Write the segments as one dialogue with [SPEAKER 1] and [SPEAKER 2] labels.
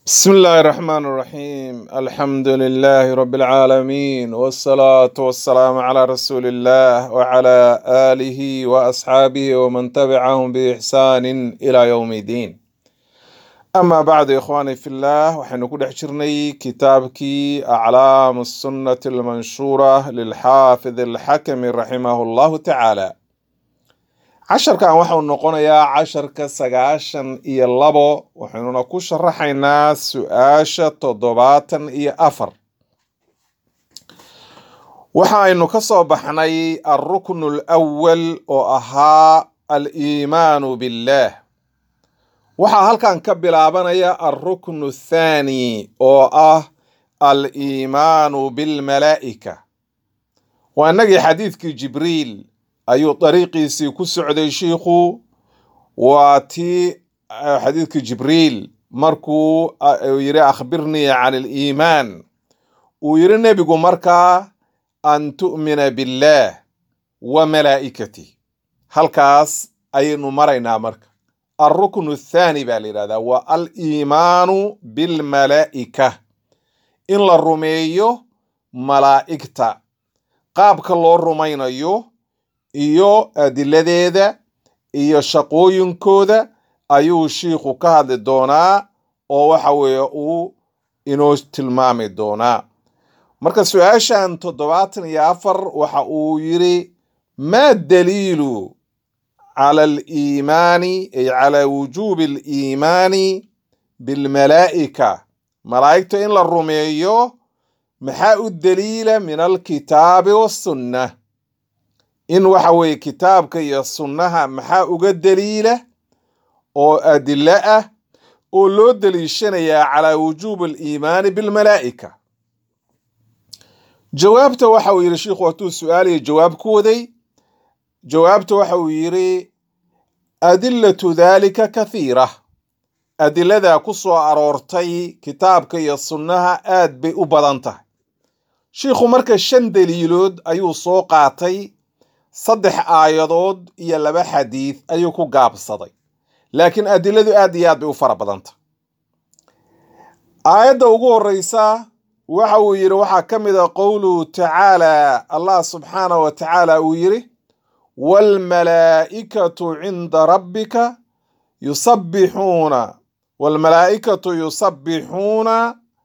[SPEAKER 1] بسم الله الرحمن الرحيم الحمد لله رب العالمين والصلاة والسلام على رسول الله وعلى آله وأصحابه ومن تبعهم بإحسان إلى يوم الدين أما بعد إخواني في الله وحين كل حشرني كتابك أعلام السنة المنشورة للحافظ الحكم رحمه الله تعالى casharkan waxau noqonayaa casharka sagaashan iyo labo waxaynuna ku sharaxaynaa su-aasha toddobaatan iyo afar waxa aynu ka soo baxnay alruknu alawal oo ahaa aliimaanu billaah waxaa halkan ka bilaabanaya alruknu athaani oo ah aliimaanu bilmalaa'ika waa inagii xadiidkii jibriil ayuu dariiqiisii ku socday shiikhu waa tii xadiidkii jibriil markuu yiri akhbirnii can aliimaan uu yiri nebigu markaa an tu'mina billaah wa malaa'ikatih halkaas ayaynu maraynaa marka alruknu athaani baa la yidhahdaa waa aliimaanu bilmalaa'ika in la rumeeyo malaa'igta qaabka loo rumaynayo iyo adiladeeda iyo shaqooyinkooda ayuu shiikhu ka hadli doonaa oo waxa weeye uu inoo tilmaami doonaa marka su-aashan toddobaatan iyo afar waxa uu yiri maa daliilu cala aliimaani ay calaa wujuubi aliimaani bilmalaa'ika malaa'igta in la rumeeyo maxaa u daliila min alkitaabi wassunna in waxa weeye kitaabka iyo sunnaha maxaa uga daliila oo adilo ah oo loo daliishanayaa calaa wujuubi aliimaani bilmalaa'ika jawaabta waxa uu yidhi shiikhu hatuu su-aaliya jawaab ku waday jawaabta waxa uu yidhi adilatu daalika kathiira adiladaa ku soo aroortay kitaabka iyo sunnaha aad bay u badan tahay shiikhu marka shan daliilood ayuu soo qaatay saddex aayadood iyo laba xadiid ayuu ku gaabsaday laakiin adiladu aad iyo aad bay u fara badanta aayadda ugu horeysa waxa uu yidhi waxaa ka mid a qowluhu tacaala allah subxaanah wa tacaala uu yidhi waalmalaa'ikatu cinda rabbika yusabbixuuna waalmalaa'ikatu yusabbixuuna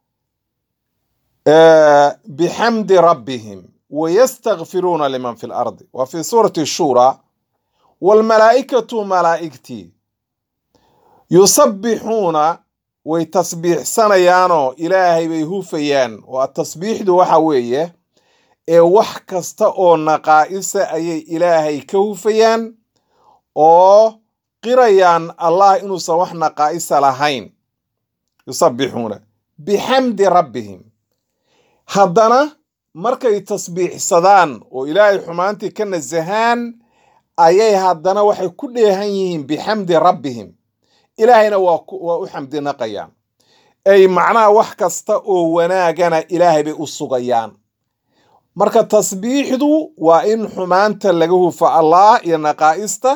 [SPEAKER 1] bixamdi rabbihim wayastakfiruuna liman fi lardi wa fi suurati shura waalmalaa'ikatu malaa'igtii yusabbixuuna way tasbiixsanayaanoo ilaahay bay hufayaan waa tasbiixdu waxa weeye ee wax kasta oo naqaa'isa ayay ilaahay ka hufayaan oo qirayaan allah inuusan wax naqaa'isa lahayn yusabbixuuna bixamdi rabbihim haddana markay tasbiixsadaan oo ilaahay xumaantii ka nasahaan ayay haddana waxay ku dheehan yihiin bixamdi rabbihim ilaahayna waa u xamdinaqayaan ay macnaha wax kasta oo wanaagana ilaahay bay u sugayaan marka tasbiixdu waa in xumaanta laga hufa allah iyo naqaa'ista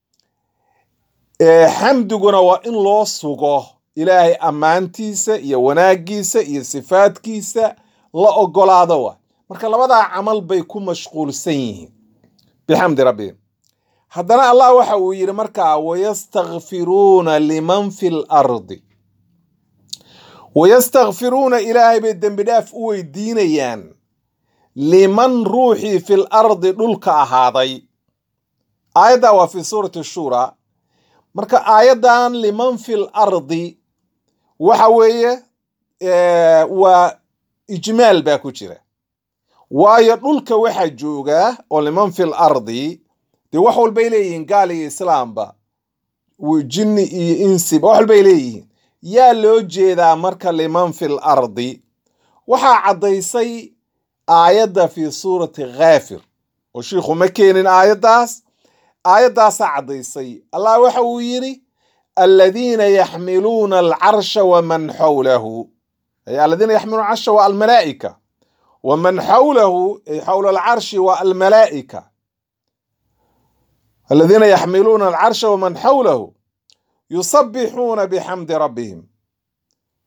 [SPEAKER 1] xamdiguna waa in loo sugo ilaahay ammaantiisa iyo wanaaggiisa iyo sifaadkiisa la ogolaado wa marka labadaa camal bay ku mashquulsan yihiin bixamdi rabbihim haddana allah waxa uu yidhi markaa wayastakfiruuna liman fi lardi wayastakfiruuna ilaahay bay dembi dhaaf u weydiinayaan liman ruuxii fil ardi dhulka ahaaday aayaddaa waa fi suurati shura marka aayaddan liman fil ardi waxa weeye waa ijmaal baa ku jira waayo dhulka waxaa joogaa oo liman fil ardi dee wax walbay leeyihiin gaal iyo islaamba jinni iyo insiba wax walbay leeyihiin yaa loo jeedaa marka liman fil ardi waxaa caddaysay aayadda fi suurati khaafir oo shiikhu ma keenin aayaddaas aayaddaasaa caddaysay allah waxa uu yidhi aladiina yaxmiluuna alcarsha waman xawlahu aladiina yaxmiluuna alcarsha waa almalaa'ika waman xawlahu ay xawla alcarshi waa almalaa'ika aladiina yaxmiluuna alcarsha waman xawlahu yusabbixuuna bixamdi rabbihim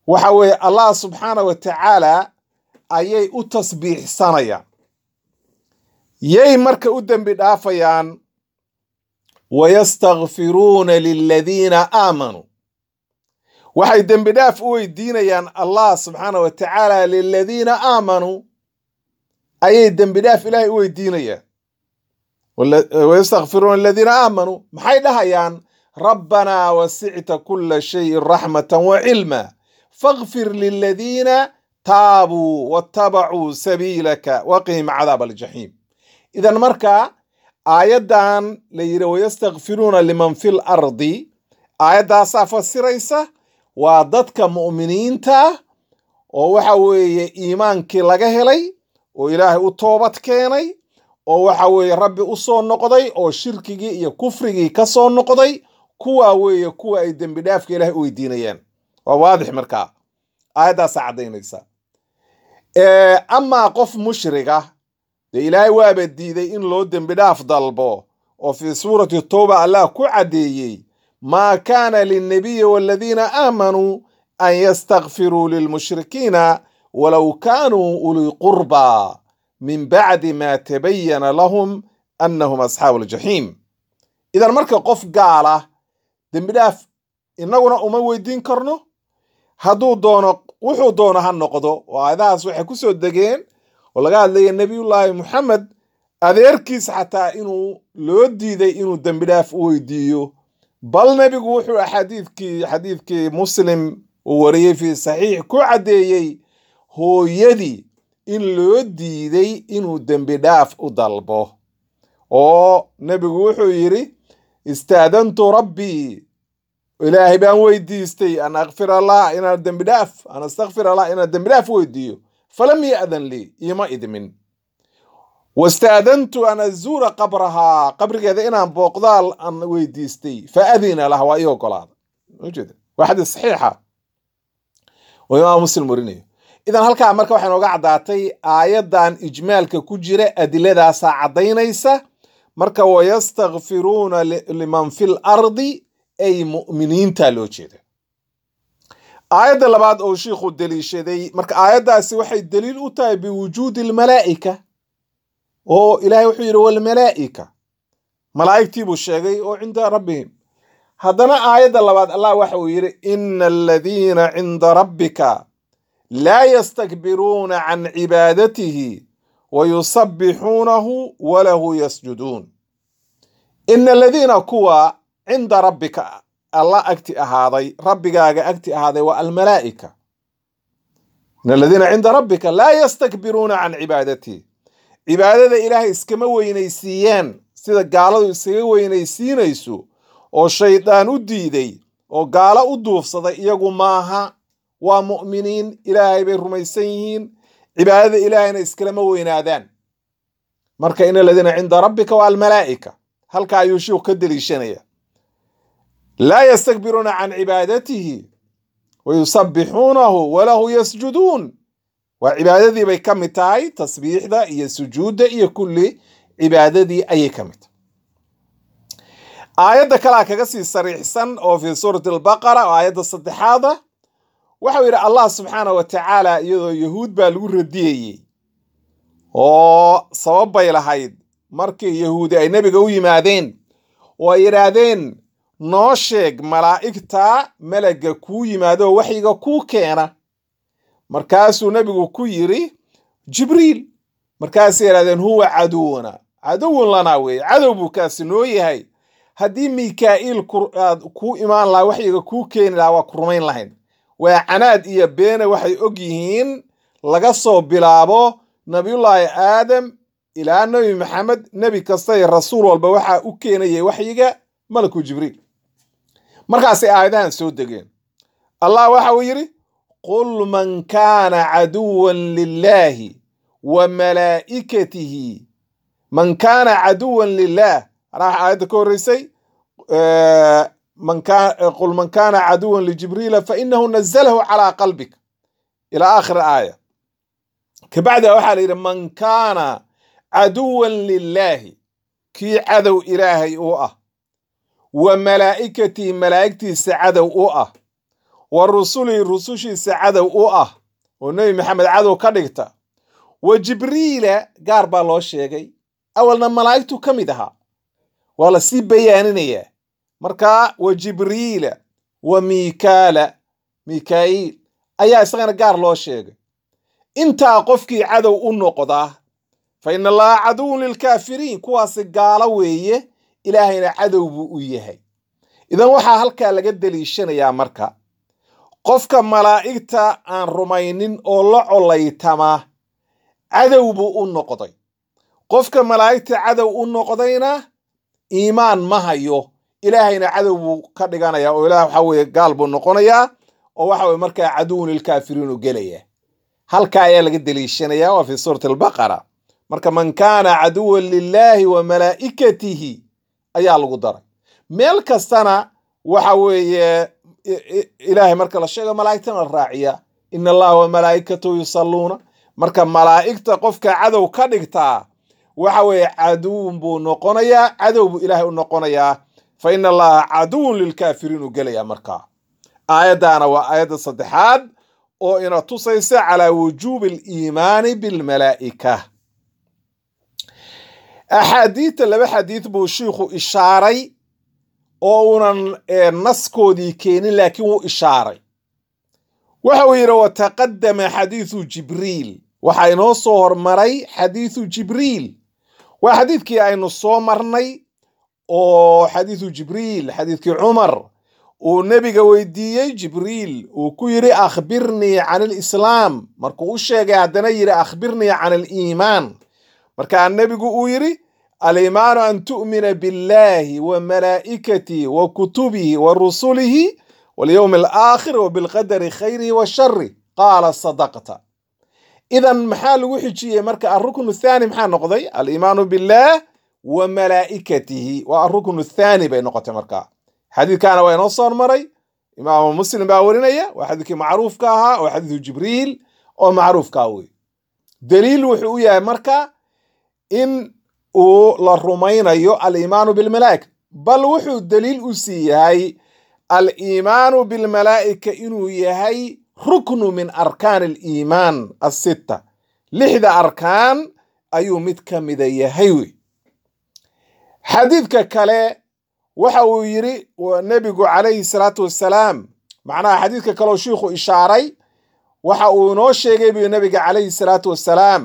[SPEAKER 1] waxa weeye allah subxaana wa tacaala ayay u tasbiixsanayaan yay marka u dembi dhaafayaan wayastakfiruuna liladiina aamanuu waxay dembi dhaaf u weydiinayaan allah subxaana wa tacaala liladiina aamanuu ayay dembi dhaaf ilaahay u weydiinayaan wayastakfiruuna liladiina aamanuu maxay dhahayaan rabbanaa wasicta kula shayin raxmatan wa cilma fakfir liladiina taabuu watabacuu sabiilaka waqihim cadaab aljaxiim idan marka aayaddan la yidhi wayastakfiruuna liman fi lardi aayaddaasaa fasiraysa waa dadka mu'miniinta oo waxa weeye iimaankii laga helay oo ilaahay u toobad keenay oo waxa weeye rabbi u soo noqday oo shirkigii iyo kufrigii ka soo noqday kuwaa weeye kuwa ay dembi dhaafka ilaahay u weydiinayaan waa waadix markaa aayaddaasaa caddaynaysa amaa qof mushriga dee ilaahay waaba diiday in loo dembi dhaaf dalbo oo fii suurati towba allah ku caddeeyey maa kaana linnabiyi waladiina aamanuu an yastakfiruu lilmushrikiina walow kaanuu ulii qurbaa min bacdi maa tabayana lahum annahum asxaabu aljaxiim idan marka qof gaala dembi dhaaf innaguna uma weydiin karno hadduu doono wuxuu doono ha noqdo oo aayadahaas waxay ku soo degeen oo laga hadlaya nebiyullaahi moxamed adeerkiis xataa inuu loo diiday inuu dembi dhaaf u weydiiyo bal nebigu wuxuu xadiidkii xadiidkii muslim uu wariyey fii saxiix ku caddeeyey hooyadii in loo diiday inuu dembi dhaaf u dalbo oo nebigu wuxuu yidhi istaadantu rabbii ilaahay baan weydiistay an akfir allah inaan dembi dhaaf an astakfir allah inaan dembi dhaaf weydiiyo falam ya'dan lii iima idmin wastaadantu an azuura qabrahaa qabrigeeda inaan booqdaal aan weydiistay fa adina lah waa ii ogolaada ujeeda waa xadiis saxiixa oo imaam muslim warinayo idan halkaa marka waxay nooga caddaatay aayaddan ijmaalka ku jira adiladaasaa caddaynaysa marka wayastakfiruuna liman fi lardi ay mu'miniinta loo jeeda aayadda labaad oo shiikhu deliishaday marka aayaddaasi waxay daliil u tahay biwujuudi almalaa'ika oo ilaahay wuxuu yidhi walmalaa'ika malaa'igtii buu sheegay oo cinda rabbihim haddana aayadda labaad allah waxa uu yidhi ina aladiina cinda rabbika laa yastakbiruuna can cibaadatihi wayusabbixuunahu walahu yasjuduun ina aladiina kuwa cinda rabbika alla agti ahaaday rabbigaaga agti ahaaday waa almalaa'ika ina aladiina cinda rabbika laa yastakbiruuna can cibaadatihi cibaadada ilaahay iskama weynaysiiyaan sida gaaladu iskaga weynaysiinayso oo shaydaan u diiday oo gaalo u duufsaday iyagu maaha waa mu'miniin ilaahay bay rumaysan yihiin cibaadada ilaahayna iskalama weynaadaan marka in aladiina cinda rabbika waa almalaa'ika halka ayuu shiiku ka deliishanaya laa yastakbiruuna can cibaadatihi wayusabbixuunahu walahu yasjuduun waa cibaadadii bay ka mid tahay tasbiixda iyo sujuudda iyo kulli cibaadadii ayay ka mid tahay aayadda kalea kaga sii sariixsan oo fii suurati albaqara oo aayadda saddexaada waxau yidhi allah subxaana wa tacaala iyadoo yahuud baa lagu radiyeyey oo sabab bay lahayd markii yahuudi ay nebiga u yimaadeen oo ay yidhaahdeen noo sheeg malaa'igta melagga kuu yimaado waxyiga kuu keena markaasuu nebigu ku yidhi jibriil markaasay yidhahdeen huwa caduwuna caduwun lanaa weeye cadow buu kaasi noo yahay haddii mikaa'iil aad kuu imaan lahaa waxyiga kuu keeni lahaa waa ku rumayn lahayn waa canaad iyo beene waxay og yihiin laga soo bilaabo nabiyullaahi aadam ilaa nebi maxamed nebi kasta iyo rasuul walba waxaa u keenayay waxyiga malaku jibriil markaasay aayadahan soo degeen allah waxa uu yidhi qul man kaana caduwan lilaahi wa malaa'ikatihi man kaana caduwan lilaah anaa waxa aayadda ka horreysay qul man kaana caduwan lijibriila fainahu nazalahu calaa qalbik ilaa aakhir aaya kabacda waxaa la yidhi man kaana caduwan lilaahi kii cadow ilaahay u ah wa malaa'ikatii malaa'igtiisa cadow u ah wa rusulihi rusushiisa cadow u ah oo nebi maxamed cadow ka dhigta wa jibriila gaar baa loo sheegay awalna malaa'igtu ka mid ahaa waa la sii bayaaninayaa marka wa jibriila wa miikaala mikaa'iil ayaa isagana gaar loo sheegay intaa qofkii cadow u noqdaa fa ina allaha caduwun lilkaafiriin kuwaasi gaalo weeye ilaahayna cadow buu u yahay idan waxaa halkaa laga deliishanayaa marka qofka malaa'igta aan rumaynin oo la colaytama cadow buu u noqday qofka malaa'igta cadow u noqdayna iimaan ma hayo ilaahayna cadow buu ka dhiganayaa oo ilaah waxa weeye gaal buu noqonayaa oo waxa weye markaa caduwun lilkaafiriin u gelaya halka ayaa laga deliishanayaa waa fi suurati albaqara marka man kaana caduwan lilaahi wa malaa'ikatihi ayaa lagu daray meel kastana waxa weeye ilaahay marka la sheego malaa'igtana la raaciya ina allaha wa malaa'ikatahu yusalluuna marka malaa'igta qofka cadow ka dhigtaa waxa weeye caduwun buu noqonayaa cadow buu ilaahay u noqonayaa fa ina allaha caduwun lilkaafiriin u gelaya markaa aayaddaana waa aayadda saddexaad oo ina tusaysa calaa wujuubi aliimaani bilmalaa'ika axaadiidta laba xadiid buu shiikhu ishaaray oo uunan naskoodii keenin laakiin wuu ishaaray waxa uu yidhi wataqadama xadiidu jibriil waxaa inoo soo hormaray xadiidu jibriil waa xadiidkii aynu soo marnay oo xadiidu jibriil xadiidkii cumar uu nebiga weydiiyey jibriil uu ku yidhi akhbirnii can alislaam markuu u sheegay haddana yidhi akhbirnii can aliimaan markaa nebigu uu yidhi aliimaanu an tu'mina biاllahi wa malaa'ikatihi wa kutubihi wa rusulihi walyowmi alaakhir wa bilqadari khayrihi wa shari qaala sadaqta idan maxaa lagu xijiyey marka aruknu thaani maxaa noqday aliimaanu billaah wa malaa'ikatihi waa aruknu thaani bay noqotay markaa xadiidkaana waa inoo soo hormaray imaamu muslim baa warinaya waa xadiidkii macruufka ahaa oo xadiidu jibriil oo macruufkaa wey daliil wuxuu u yahay marka in uu la rumaynayo aliimaanu bilmalaa'ika bal wuxuu daliil u sii yahay aliimaanu bilmalaa'ika inuu yahay ruknu min arkaan aliimaan asitta lixda arkaan ayuu mid ka mida yahay wey xadiidka kale waxa uu yidhi nebigu calayhi salaatu wassalaam macnaha xadiidka kaleoo shiikhu ishaaray waxa uu inoo sheegay buu nebiga calayhi salaatu wassalaam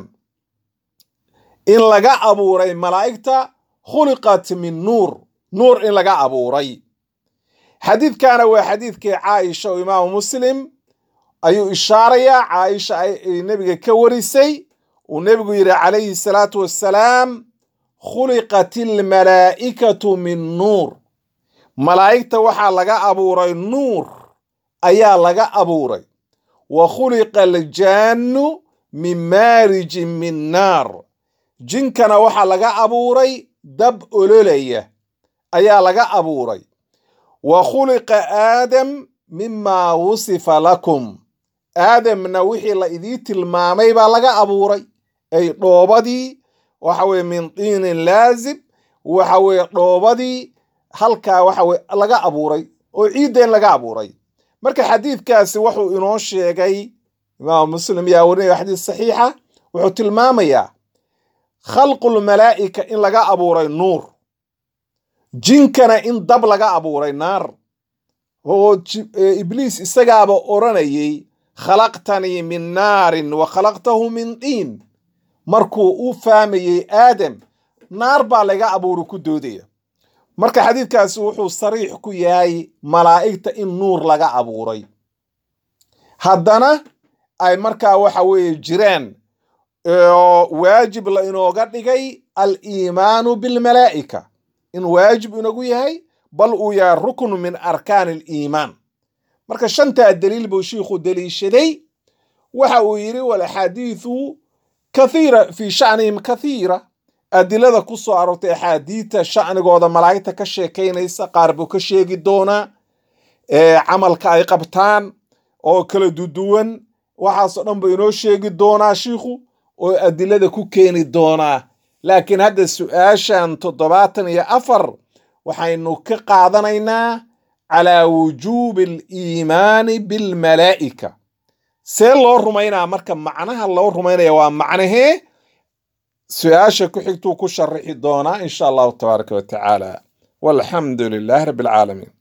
[SPEAKER 1] in laga abuuray malaa'igta khuliqat min nuur nuur in laga abuuray xadiidkana waa xadiidkii caaisha oo imaamu muslim ayuu ishaarayaa caaisha ay nebiga ka warisay uu nebigu yidhi calayhi salaatu wassalaam khuliqat almalaa'ikatu min nuur malaa'igta waxaa laga abuuray nuur ayaa laga abuuray wa khuliqa aljaannu min maarijin min naar jinkana waxaa laga abuuray dab ololaya ayaa laga abuuray wa khuliqa aadam mimaa wusifa lakum aadamna wixii la idii tilmaamay baa laga abuuray ay dhoobadii waxa weye min diinin laazib waxa weye dhoobadii halkaa waxa weye laga abuuray oo ciiddeen laga abuuray marka xadiidkaasi wuxuu inoo sheegay imaamu muslim yaa warinaya xadiis saxiixa wuxuu tilmaamayaa khalqulmalaa'ika in laga abuuray nuur jinkana in dab laga abuuray naar oo ibliis isagaaba odranayay khalaqtanii min naarin wa khalaqtahu min diin markuu u fahmayey aadam naar baa laga abuuri ku doodaya marka xadiidkaasi wuxuu sariix ku yahay malaa'igta in nuur laga abuuray haddana ay markaa waxa weeye jiraan oo waajib la inooga dhigay aliimaanu bilmalaa'ika in waajib inagu yahay bal uu yahay ruknu min arkaan aliimaan marka shantaa daliil buu shiikhu deliishaday waxa uu yidhi walaxaadiidu kathiira fii sha'nihim kathiira adilada ku soo aroortay axaadiidta sha'nigooda malaa'igta ka sheekaynaysa qaar buu ka sheegi doonaa camalka ay qabtaan oo kala duduwan waxaasoo dhan buu inoo sheegi doonaa shiikhu oo adilada ku keeni doonaa laakiin hadda su-aashan toddobaatan iyo afar waxaynu ka qaadanaynaa calaa wujuubi aliimaani bilmalaa'ika see loo rumaynaa marka macnaha loo rumaynaya waa macnahee su-aasha ku xigtuu ku sharixi doonaa insha allahu tabaaraka wa tacaala walxamdu lilaahi rabbi alcaalamiin